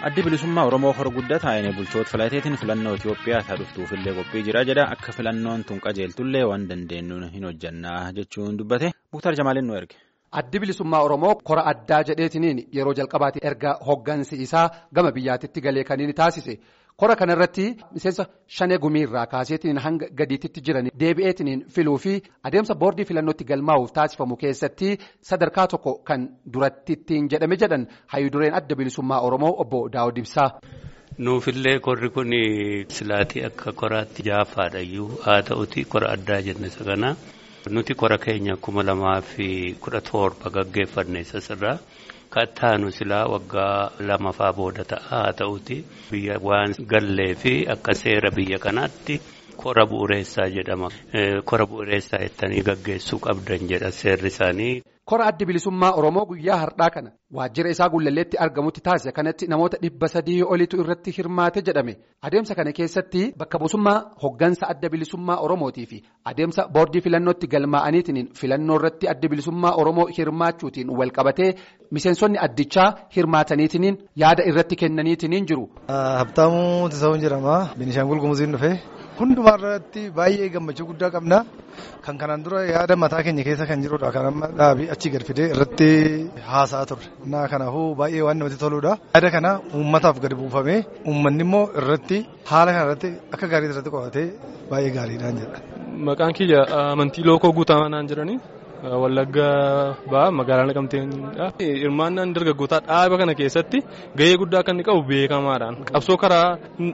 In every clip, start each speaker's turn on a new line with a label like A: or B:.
A: addi bilisummaa oromoo hor guddataa inni bulchoota filateetiin filannoo Itoophiyaa taa dhuftuufillee qophii jira jedha akka filannoon tun qajeeltullee waan dandeenyuun hin hojjannaa jechuun dubbate Muktar Jamaaliin nu erge.
B: Addi bilisummaa Oromoo kora addaa jedheetiniin yeroo jalqabaati erga hoggansi isaa gama biyyaatitti galee kan inni taasise kora kanarratti miseensa shanee gumiirraa kaaseetiin hanga gadiititti jiran deebi'eetiniin filuu fi adeemsa boordii filannootti galmaa'uuf taasifamu keessatti sadarkaa tokko kan duratti ittiin jedhame jedhan hayyudureen adda bilisummaa Oromoo obbo Daawud Ibsaa.
C: Nuufillee korri kun silaatii akka koraatti jaafaadhayyuu haa ta'uti kora addaa jenne saganaa. Nuti kora keenya kuma lamaa fi kudha torba gaggeeffanne sasirraa kattaanu silaa waggaa lamafaa booda ta'a haa ta'uti biyya waan gallee fi akka seera biyya kanaatti kora bu'uureessaa jedhama. Kora bu'uureessaa jettanii gaggeessuu qabdan jedha seerri isaanii.
B: Kora addi bilisummaa Oromoo guyyaa har'aa kana waajjira isaa gullalleetti argamutti taasise kanatti namoota dhibba sadii olitu irratti hirmaate jedhame adeemsa kana keessatti bakka buusummaa hoggansa adda bilisummaa Oromootii fi adeemsa boordii filannootti galmaa'aniitiin filannoo irratti adda bilisummaa Oromoo hirmaachuutiin walqabatee miseensonni addichaa hirmaataniitiin yaada irratti kennaniitiin jiru.
D: Habtaamuu Tisawun jedhama Binishaangul Gumuziin dhufe. Hundumaa irratti baay'ee gammachuu guddaa qabna. Kan kanaan dura yaada mataa keenya keessa kan jirudha. Kan amma dhaabii achi gad fidee irratti haasaa turre. Naa kanaafuu baay'ee waan namatti toludha. Yaada kana uummataaf gadi buufamee uummanni immoo irratti haala kana irratti akka gaarii irratti qo'atee baay'ee gaariidhaan jedha.
E: Maqaan kiyya amantii lookoo guutamaa naan jedhanii. Wallaggaa ba'a magaalaa Naqamteenidha. Hirmaannaan dargaggootaa dhaaba kana keessatti gahee guddaa kan inni qabu beekamaadhaan qabsoo karaa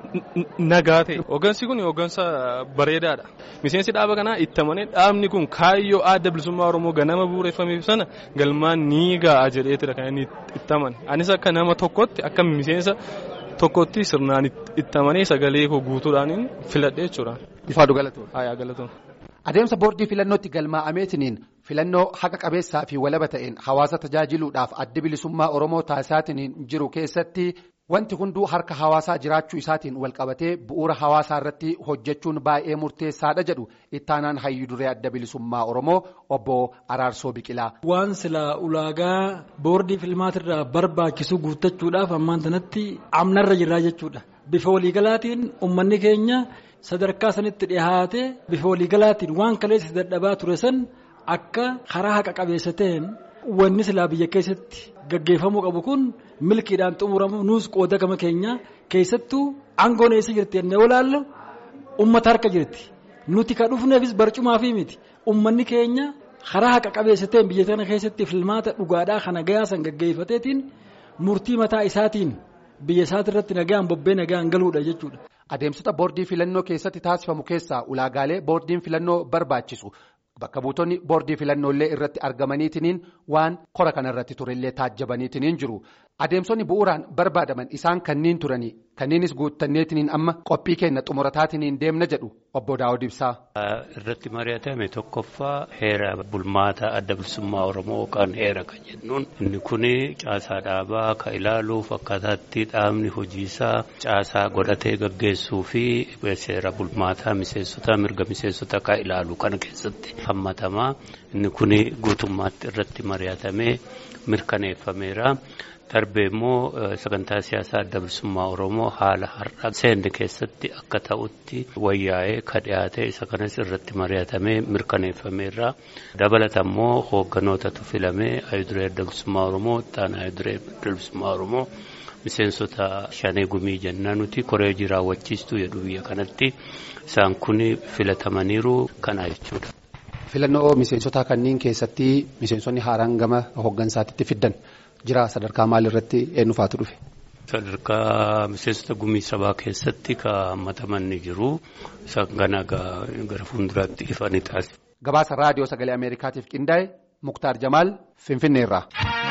E: nagaa ta'e. Hoggansi kun hoggansa bareedaadha. Miseensi dhaaba kanaa itti amanee dhaabni kun kaayyoo adda bilisummaa Oromoo ganama bu'uureffameef sana galmaan ni ga'a jedheetidha kan inni itti amane. Anis akka nama tokkotti akka miseensa tokkotti sirnaan itti amanee sagalee koo guutuudhaan filadhe jechuudha.
B: Ifaadhu galatoon.
E: Haa galatoon.
B: Adeemsa boordii filannootti galmaa'ameetiniin filannoo haqa qabeessaa fi walaba ta'een hawaasa tajaajiluudhaaf adda bilisummaa Oromoo taasisaatiin jiru keessatti wanti hunduu harka hawaasaa jiraachuu isaatiin walqabatee bu'uura hawaasaa irratti hojjechuun baay'ee murteessaadha jedhu ittaanaan hayyuduree adda bilisummaa Oromoo obbo Araarsoo Biqilaa.
F: Waan silaa ulaagaa boordii filmaatirraa barbaachisu guuttachuudhaaf ammaan sanatti amnarra jirraa jechuudha. Bifa waliigalaatiin uummanni keenya. sadarkaa sanitti dhihaate bifa waliigalaatiin waan kaleessa dadhabaa ture san akka karaa haqa qabeessa ta'een wanni silaa biyya keessatti gaggeeffamuu qabu kun milkiidhaan xumuramu nuus qooda gama keenya keessattuu aangoon eessa jirti jennee olaallu uummata harka jirti nuti ka dhufneefis barcumaa fi miti uummanni keenya karaa haqa qabeessa ta'een biyya kana keessatti filmaata dhugaadhaa kana gayaa san gaggeeffateetiin murtii mataa isaatiin biyya isaati irratti nagaan bobbee nagaan galuudha jechuudha.
B: Adeemsota boordii filannoo keessatti taasifamu keessaa ulaagaalee boordiin filannoo barbaachisu bakka buutonni boordii filannoolee irratti argamaniitiin waan kora kanarratti turellee taajjabaniitiin jiru. Adeemsonni bu'uuraan barbaadaman isaan kanniin turanii kanniinis guuttanneetiin amma qophii keenya xumurataatiin deemna jedhu obbo Daawud Ibsaa.
C: Irratti mari'atame tokkoffaa heera bulmaataa adda bilisummaa Oromoo yookaan heera kan jennuun inni kun caasaa dhaabaa kan ilaaluuf akkaataatti dhaabni hojiisaa caasaa godhatee gaggeessuu fi seera bulmaataa miseensota mirga miseensota kan ilaalu kana keessatti hammatamaa inni kun guutummaatti irratti mari'atamee mirkaneeffameera. Darbee immoo sagantaa siyaasaa adda bilisummaa Oromoo haala har'a seenne keessatti akka ta'utti wayyaa'ee ka dhiyaate isa kanas irratti mari'atamee mirkaneeffameerra. Dabalata immoo hoogganootatu filamee ayiduree adda bilisummaa Oromoo ittaana ayiduree adda bilisummaa Oromoo miseensota shanee gumii jennaa nuti koree raawwachiistuu jedhu biyya kanatti isaan kun filatamaniiru kana jechuudha.
B: Filannoo miseensotaa kanneen keessatti miseensonni haaraan gama hooggansaatti fiddan. jira sadarkaa maalirratti eenyufaatu dhufe.
C: Sadarkaa miseensota gumii sabaa keessatti kan hammataman ni jiru. Isaan kana gara fuulduraatti ifa ni taasisu.
B: Gabaasa raadiyoo sagalee Ameerikaatiif qindaa'e Muktaar Jamaal Finfinneerraa.